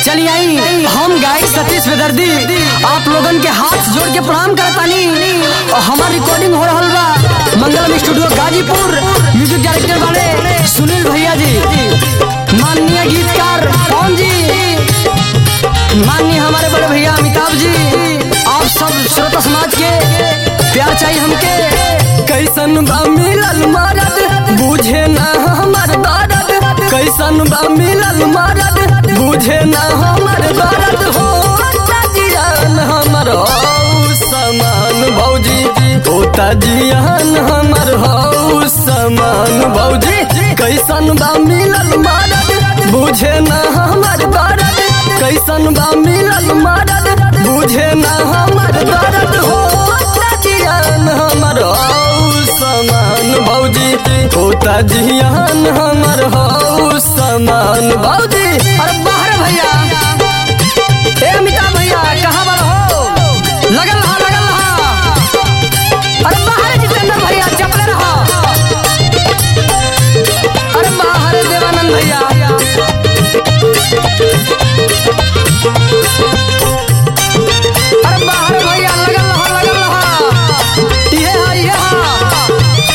चलिए आई हम गायक सतीश बेदर्दी आप लोगन के हाथ जोड़ के प्रणाम करतानी और हमार रिकॉर्डिंग हो रहल बा मंगलम स्टूडियो गाजीपुर म्यूजिक डायरेक्टर वाले सुनील भैया जी माननीय गीतकार पवन जी माननीय हमारे बड़े भैया अमिताभ जी आप सब श्रोता समाज के प्यार चाहिए हमके कैसन बा मिलल मरद बुझे ना हमर दर्द कैसन बा मिलल मरद बुझे ना हमर दर्द हो जियान हमर हो समान भौजी होता जियान हमर हो समान भौजी कैसन बा मिलल मरद बुझे ना हमर दर्द कैसन बा मिलल मरद बुझे ना हमर दर्द हो जियान हमर हो समान भौजी होता जियान हमर हो समान भौजी अरे बाहर भैया ए अमिताभ भैया कहाँ पर हो लगल रहा लगल रहा अरे बाहर जितेंद्र भैया चपले रहा अरे बाहर देवानंद भैया अरे बाहर भैया लगल रहा लगल रहा ये हा ये हा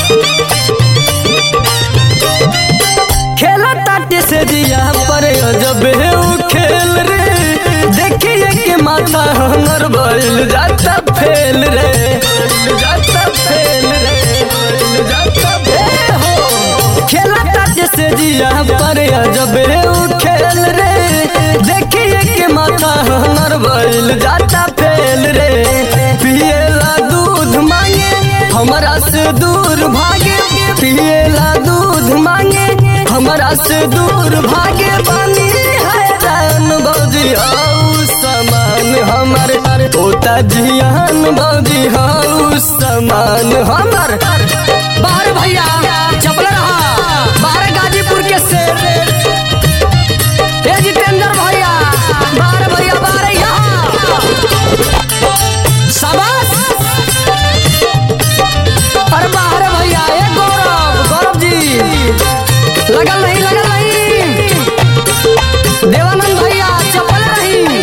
खेला ताटे से दिया पर जब है वो खेल रे देखिए के माथा हमर बैल जाता फेल रे जाता फेल रे जाता फेल हो खेला ताटे से दिया पर जब है वो खेल रे देखिए के माथा हमर बैल जाता फेल रे पिएला दूध मांगे हमरा से दूर भागे पिएला दूध मांगे हमरा से दूर भागे पानी हैरान बौजी हाउ समान हमर होता जियान बौजी हाउ समान हमर बाहर भैया चपल रहा बाहर गाजीपुर के शेर ए जितेंद्र भैया बाहर भैया बाहर यहाँ शाबाश अरे बाहर भैया ए गौरव गौरव जी लगल नहीं लगल नहीं देवानंद भैया चपल रही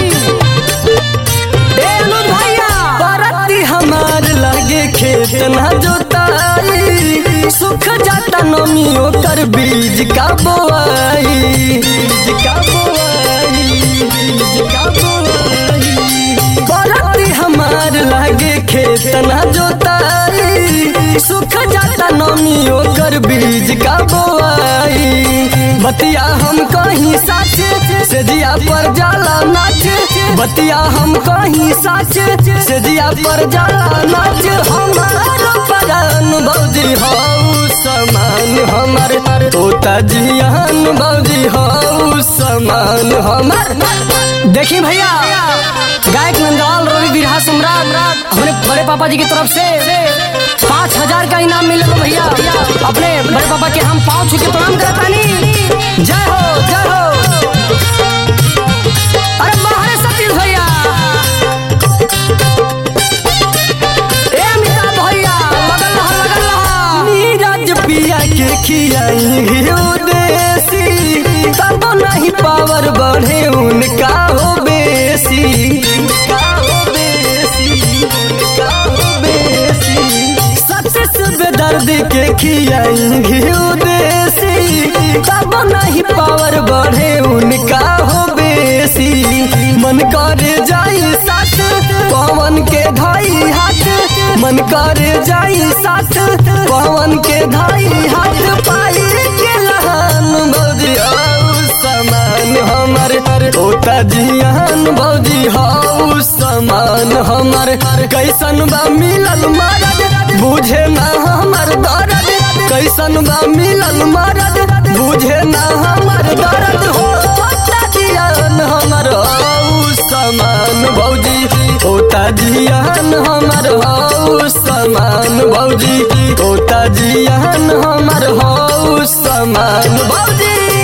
ए अनुज भैया परती हमार लागे खेत ना जोताई सुख जाता नमी ओकर बीज का बोआई बीज का बोआई बीज का बोआई परती हमार लागे खेत ना जोताई सुख जाता नमी ओकर बीज का बोआई बतिया हम कहीं साच से जिया पर जाला नाच बतिया हम कहीं साच से जिया पर जाला नाच हमार परान बौजी हौ समान हमर होता जियान बौजी हौ समान हमर देखी भैया गायक नंदलाल रवि बिरहा सम्राट अपने बड़े पापा जी की तरफ से पाँच हजार का इनाम मिले भैया अपने बड़े पापा के हम पाँव छू के प्रणाम करतानी जय हो जय हो अरे बाहर सतीश भैया ए अमिताभ भैया लगल रहा लगल रहा नीरज पिया के खियाई घियो देसी तब नहीं पावर बढ़े उनका हो बेसी उनका हो बेसी उनका हो बेसी सबसे सुबह दर्द के खियाई घियो देसी तब नहीं पावर बढ़े उनका हो बेसी मन कर जाई साथ पवन के धाई हाथ मन कर जाई साथ पवन के धाई हाथ पाई के लहान बौजी हाउ समान हमर होता जियान बौजी हाउ समान हमर कैसन बा मिलल मरद बुझे ना हमर दर्द कैसन बा मिलल मरद बुझे ना हमर दर्द हो जियान हमर हाउ समान भौजी होता जियान हमर हाउ समान भौजी होता जियान हमर हाउ समान भौजी